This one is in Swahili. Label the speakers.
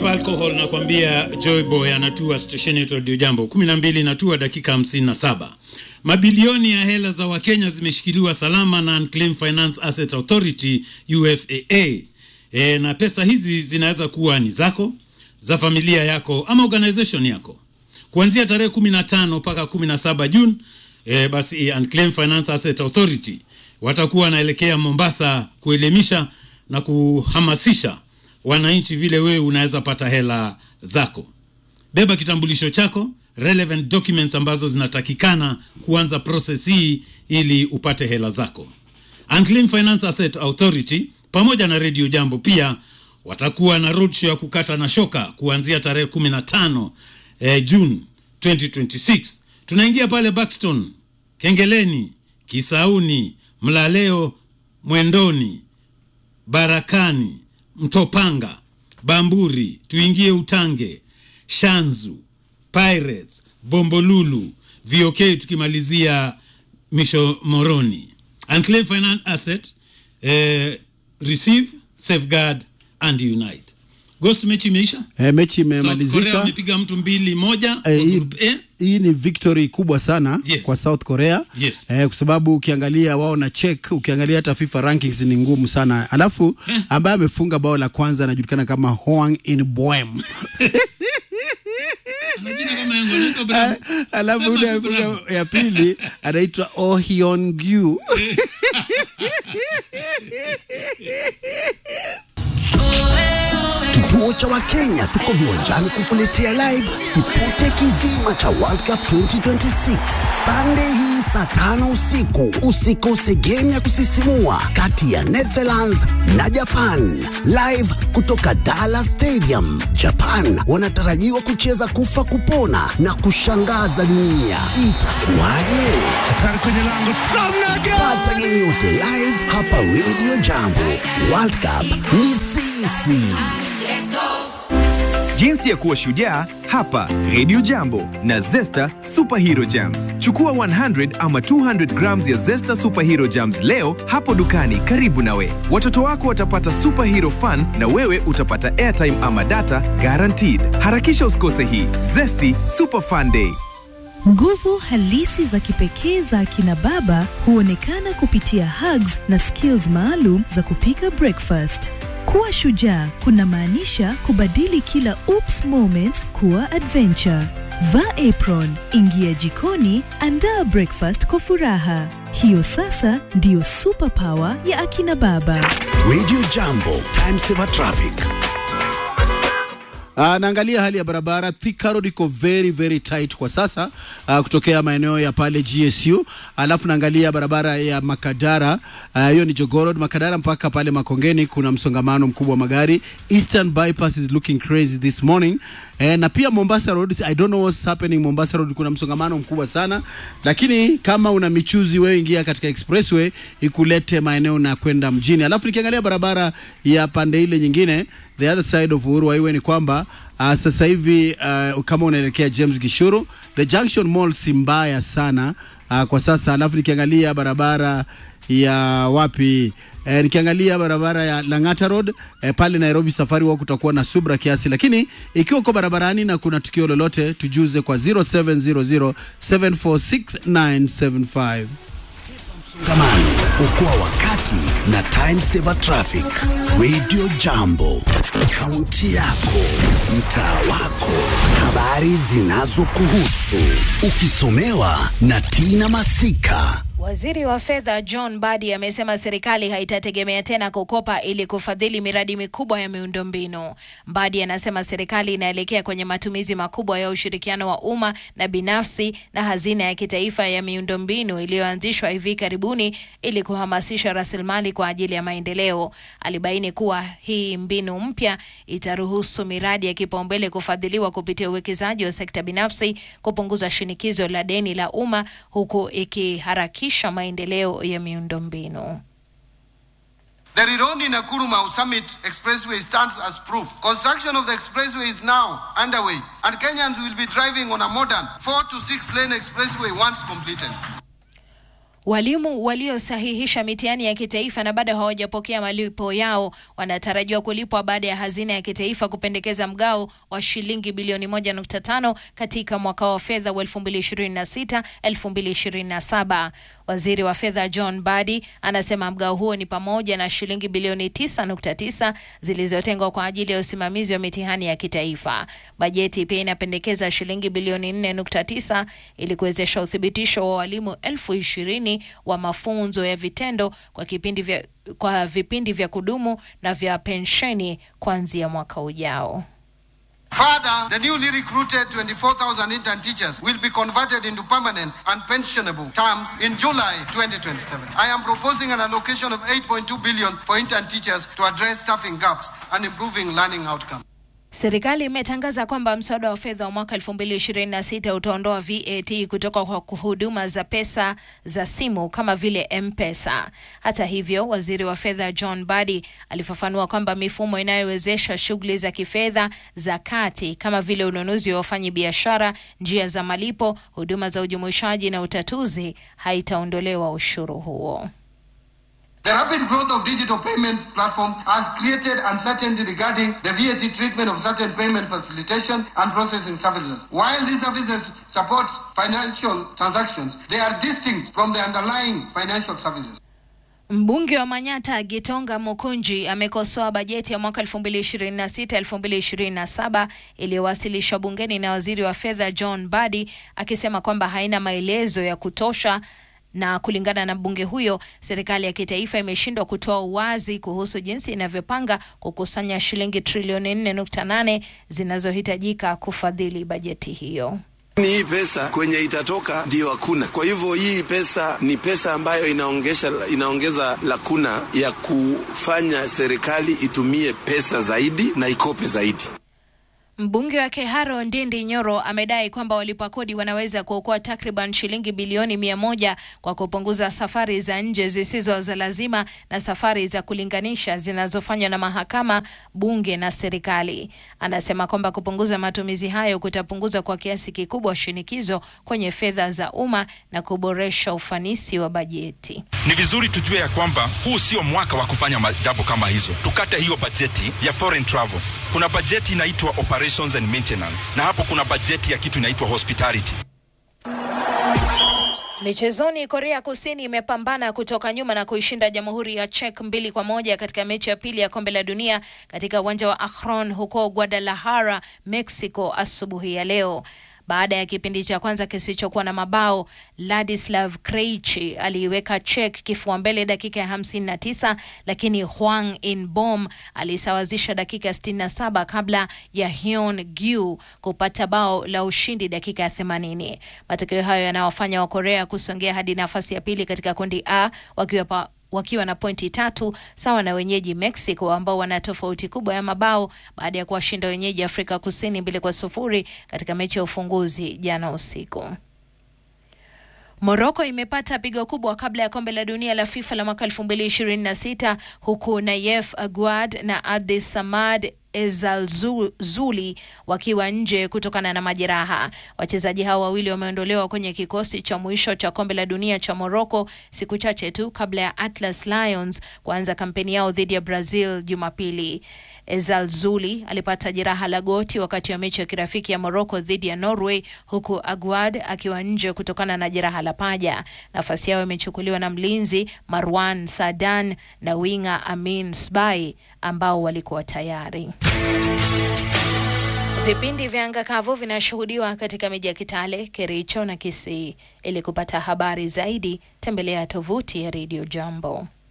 Speaker 1: hapa alcohol nakwambia Joy Boy anatua stesheni yetu Radio Jambo 12 natua dakika 57. Mabilioni ya hela za Wakenya zimeshikiliwa salama na Unclaimed Finance Asset Authority UFAA. E, na pesa hizi zinaweza kuwa ni zako, za familia yako ama organization yako. Kuanzia tarehe 15 mpaka 17 Juni e, basi Unclaimed Finance Asset Authority watakuwa wanaelekea Mombasa kuelimisha na kuhamasisha wananchi vile wewe unaweza pata hela zako. Beba kitambulisho chako, relevant documents ambazo zinatakikana kuanza process hii ili upate hela zako. Unclaimed Finance Asset Authority pamoja na Radio Jambo pia watakuwa na roadshow ya kukata na shoka kuanzia tarehe 15 eh, June 2026. Tunaingia pale Buxton, Kengeleni, Kisauni, Mlaleo, Mwendoni, Barakani, Mtopanga, Bamburi, tuingie Utange, Shanzu, Pirates, Bombolulu, VOK tukimalizia Misho Moroni. Unclaimed Finance Asset eh, receive, safeguard and unite. Ghost mechi imeisha?
Speaker 2: E, mechi
Speaker 1: South Korea
Speaker 2: imemalizika.
Speaker 1: wamepiga mtu mbili moja
Speaker 2: Eh,
Speaker 1: kwa
Speaker 2: hii,
Speaker 1: group A.
Speaker 2: hii ni victory kubwa sana
Speaker 1: Yes.
Speaker 2: kwa South Korea
Speaker 1: Yes.
Speaker 2: eh, kwa sababu ukiangalia wao na check, ukiangalia hata FIFA rankings ni ngumu sana. Alafu ambaye amefunga bao la kwanza anajulikana kama Hwang In Boem.
Speaker 1: Ana jina kama yangu, anaitwa Bravo.
Speaker 2: Alafu
Speaker 1: Sema
Speaker 2: ule
Speaker 1: tu Bravo.
Speaker 2: amefunga ya pili anaitwa Oh Hyun Gyu.
Speaker 3: Kituo cha Wakenya tuko viwanjani kukuletea live kipute kizima cha World Cup 2026 Sunday hii saa tano usiku. Usikose game ya kusisimua kati ya Netherlands na Japan live kutoka Dallas Stadium. Japan wanatarajiwa kucheza kufa kupona na kushangaza dunia. Itakuwaje? Pata game yote live hapa Radio Jambo. World Cup ni sisi.
Speaker 4: Jinsi ya kuwa shujaa hapa Radio Jambo na Zesta Superhero Jams. Chukua 100 ama 200 grams ya Zesta Superhero Jams leo hapo dukani karibu nawe. Watoto wako watapata superhero fun na wewe utapata airtime ama data guaranteed. Harakisha usikose hii Zesty Super Fun Day.
Speaker 5: Nguvu halisi za kipekee za akina baba huonekana kupitia hugs na skills maalum za kupika breakfast. Kuwa shujaa kuna maanisha kubadili kila oops moments kuwa adventure. Vaa apron, ingia jikoni, andaa breakfast kwa furaha. Hiyo sasa ndiyo superpower ya akina baba.
Speaker 3: Radio Jambo, time saver traffic.
Speaker 2: Uh, naangalia hali ya barabara Thika Road iko very very tight kwa sasa uh, kutokea maeneo ya pale GSU, alafu naangalia barabara ya Makadara ah, hiyo uh, ni Jogoo Road Makadara mpaka pale Makongeni kuna msongamano mkubwa wa magari. Eastern bypass is looking crazy this morning eh, na pia Mombasa Road I don't know what's happening Mombasa Road kuna msongamano mkubwa sana, lakini kama una michuzi wewe ingia katika expressway ikulete maeneo na kwenda mjini. Alafu nikiangalia barabara ya pande ile nyingine the other side of Uhuru Highway ni kwamba uh, sasa hivi uh, kama unaelekea James Gishuru the Junction Mall si mbaya sana uh, kwa sasa. Alafu nikiangalia barabara ya wapi eh, nikiangalia barabara ya Lang'ata Road eh, pale Nairobi Safari Walk kutakuwa na subra kiasi, lakini ikiwa uko barabarani na kuna tukio lolote tujuze kwa 0700 746
Speaker 3: Msongamano, okoa wakati na time saver traffic. Radio Jambo, kaunti yako, mtaa wako, habari zinazokuhusu, ukisomewa na Tina Masika.
Speaker 6: Waziri wa fedha John Badi amesema serikali haitategemea tena kukopa ili kufadhili miradi mikubwa ya miundombinu. Badi anasema serikali inaelekea kwenye matumizi makubwa ya ushirikiano wa umma na binafsi na hazina ya kitaifa ya miundombinu iliyoanzishwa hivi karibuni ili kuhamasisha rasilimali kwa ajili ya maendeleo. Alibaini kuwa hii mbinu mpya itaruhusu miradi ya kipaumbele kufadhiliwa kupitia uwekezaji wa sekta binafsi, kupunguza shinikizo la deni la umma huku ikiharakisha maendeleo ya miundombinu.
Speaker 7: The Rironi Nakuru Mau Summit Expressway stands as proof. Construction of the expressway is now underway, and Kenyans will be driving on a modern four to six lane expressway once completed.
Speaker 6: Walimu waliosahihisha mitihani ya kitaifa na bado hawajapokea malipo yao wanatarajiwa kulipwa baada ya hazina ya kitaifa kupendekeza mgao wa shilingi bilioni 1.5 katika mwaka wa fedha wa 2026 2027. Waziri wa fedha John Badi anasema mgao huo ni pamoja na shilingi bilioni 9.9 zilizotengwa kwa ajili ya usimamizi wa mitihani ya kitaifa. Bajeti pia inapendekeza shilingi bilioni 4.9 ili kuwezesha uthibitisho wa walimu elfu ishirini wa mafunzo ya vitendo kwa kipindi vya, kwa vipindi vya kudumu na vya pensheni kuanzia mwaka ujao.
Speaker 7: Further, the newly recruited 24,000 intern teachers will be converted into permanent and pensionable terms in July 2027. I am proposing an allocation of 8.2 billion for intern teachers to address staffing gaps and improving learning outcomes.
Speaker 6: Serikali imetangaza kwamba mswada wa fedha wa mwaka 2026 utaondoa VAT kutoka kwa huduma za pesa za simu kama vile M-Pesa. Hata hivyo, waziri wa fedha John Badi alifafanua kwamba mifumo inayowezesha shughuli za kifedha za kati kama vile ununuzi wa wafanyi biashara, njia za malipo, huduma za ujumuishaji na utatuzi haitaondolewa ushuru huo.
Speaker 7: The rapid growth of digital payment platforms has created uncertainty regarding the VAT treatment of certain payment facilitation and processing services. While these services support financial transactions, they are distinct from the underlying financial services.
Speaker 6: Mbunge wa Manyata Gitonga Mukunji amekosoa bajeti ya mwaka 2026-2027 iliyowasilishwa bungeni na waziri wa fedha John Badi akisema kwamba haina maelezo ya kutosha na kulingana na mbunge huyo, serikali ya kitaifa imeshindwa kutoa uwazi kuhusu jinsi inavyopanga kukusanya shilingi trilioni 4.8 zinazohitajika kufadhili bajeti hiyo.
Speaker 8: Ni hii pesa kwenye itatoka ndiyo hakuna. Kwa hivyo hii pesa ni pesa ambayo inaongesha, inaongeza lakuna ya kufanya serikali itumie pesa zaidi na ikope zaidi.
Speaker 6: Mbunge wa Keharo Ndindi Nyoro amedai kwamba walipa kodi wanaweza kuokoa takriban shilingi bilioni mia moja kwa kupunguza safari za nje zisizo za lazima na safari za kulinganisha zinazofanywa na mahakama, bunge na serikali. Anasema kwamba kupunguza matumizi hayo kutapunguza kwa kiasi kikubwa shinikizo kwenye fedha za umma na kuboresha ufanisi wa bajeti.
Speaker 9: Ni vizuri tujue ya kwamba huu sio mwaka wa kufanya jambo kama hizo. Tukate hiyo bajeti ya foreign travel. Kuna bajeti inaitwa operations and maintenance, na hapo kuna bajeti ya kitu inaitwa hospitality.
Speaker 6: Michezoni, Korea Kusini imepambana kutoka nyuma na kuishinda Jamhuri ya Czech mbili kwa moja katika mechi ya pili ya kombe la dunia katika uwanja wa Akron huko Guadalajara, Mexico asubuhi ya leo. Baada ya kipindi cha kwanza kisichokuwa na mabao, Ladislav Krejci aliiweka Czech kifua mbele dakika ya 59, lakini Hwang In-bom alisawazisha dakika ya 67 kabla ya Hyun Gyu kupata bao la ushindi dakika ya 80. Matokeo hayo yanawafanya wa Korea kusongea hadi nafasi ya pili katika kundi A wakiwa pa wakiwa na pointi tatu sawa na wenyeji Mexico ambao wana tofauti kubwa ya mabao baada ya kuwashinda wenyeji Afrika Kusini mbili kwa sufuri katika mechi ya ufunguzi jana usiku. Moroko imepata pigo kubwa kabla ya kombe la dunia la FIFA la mwaka 2026 huku Nayef Aguad na Abdi Samad Ezalzuli wakiwa nje kutokana na majeraha. Wachezaji hao wawili wameondolewa kwenye kikosi cha mwisho cha kombe la dunia cha Morocco siku chache tu kabla ya Atlas Lions kuanza kampeni yao dhidi ya Brazil Jumapili. Ezalzuli alipata jeraha la goti wakati wa mechi ya kirafiki ya Morocco dhidi ya Norway, huku Aguad akiwa nje kutokana na jeraha la paja. Nafasi yao imechukuliwa na mlinzi Marwan Sadan na winga Amin Sbai ambao walikuwa tayari. Vipindi vya anga kavu vinashuhudiwa katika miji ya Kitale, Kericho na Kisii. Ili kupata habari zaidi, tembelea tovuti ya Radio Jambo.